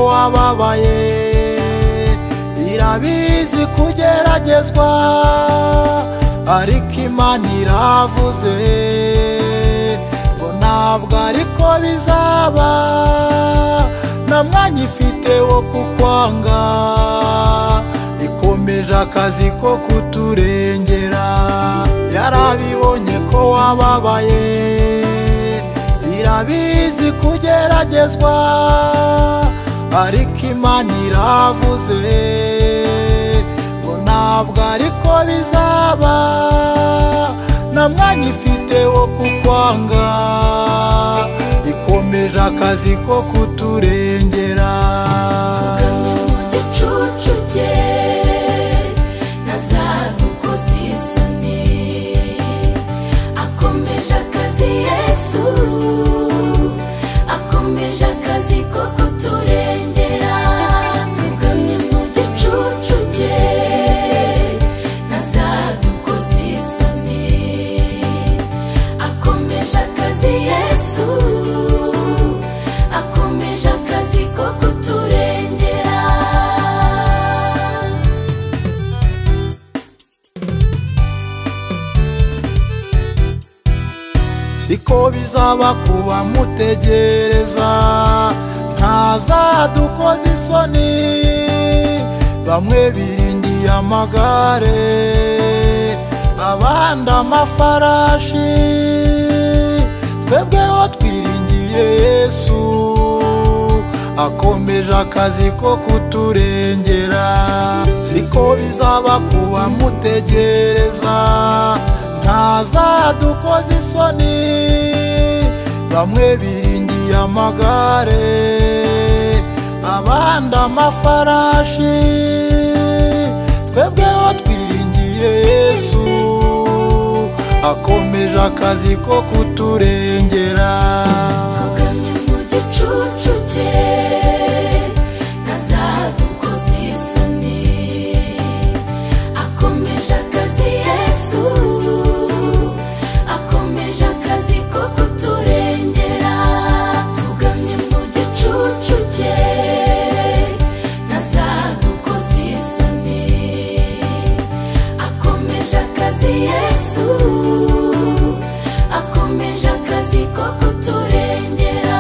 ababaye irabizi kugeragezwa ariko imana iravuze ngo ntabwo ariko bizaba nta mwanya ifite wo kukwanga ikomeje akazi ko kuturengera yarabibonye ko wababaye irabizi kugeragezwa ariko imana iravuze ngo ntabwo ariko bizaba nta mwanya ifite wo kukwanga ikomeje akazi ko kuturengera Vuganyi mu gicucu cye na za ntuko z'isoni akomeje akazi yesu akomeje akazi ko kuturengera vuganyi mu gicucu cye na za ntuko z'isoni akomeje akazi yesu akomeje akazi ko kuturengera siko bizaba kuba mutegereza ntazadukoze isoni bamwe biringiye amagare abandi amafarashi twebweho twiringiye yesu akomeje akazi ko kuturengera siko bizaba kuba mutegereza ntazadukoze isoni bamwe biringiye amagare abandi amafarashi twebweho twiringiye yesu akomeje akazi ko kuturengera Vuganyi mu gicucu cye na za ntuko z'isoni akomeje akazi yesu akomeje akazi ko kuturengera Vuganyi mu gicucu cye na za ntuko z'isoni akomeje akazi yesu akomeje akazi ko kuturengera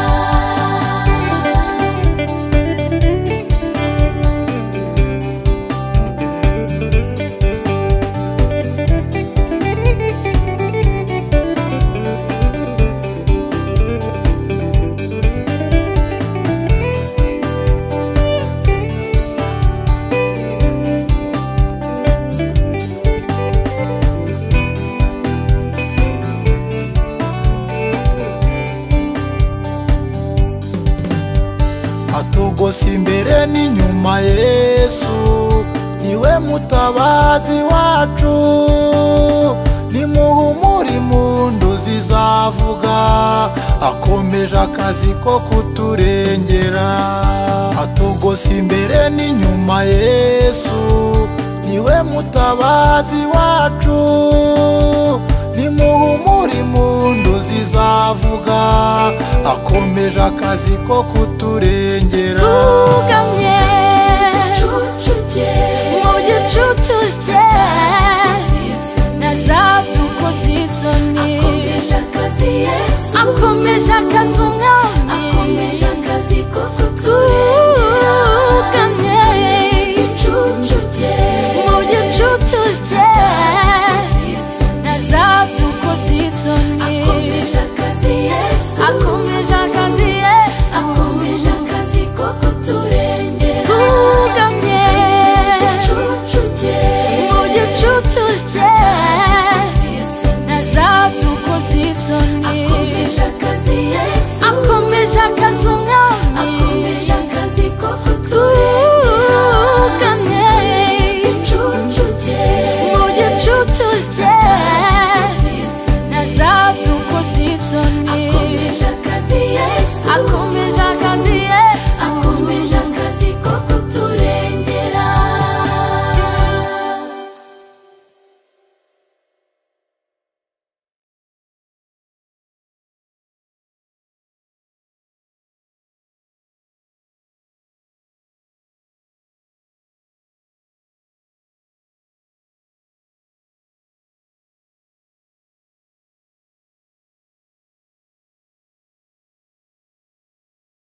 atugose imbere n'inyuma yesu niwe mutabazi wacu nimuhumure impundu zizavuga akomeje akazi ko kuturengera atugose imbere n'inyuma yesu niwe mutabazi wacu nimuhumure impundu zizavuga akomeje akazi ko kuturengera twugamye gicucu cye mu gicucu cye na za ntuko z'isoni akomeje akazi yesu akomeje akazi umwe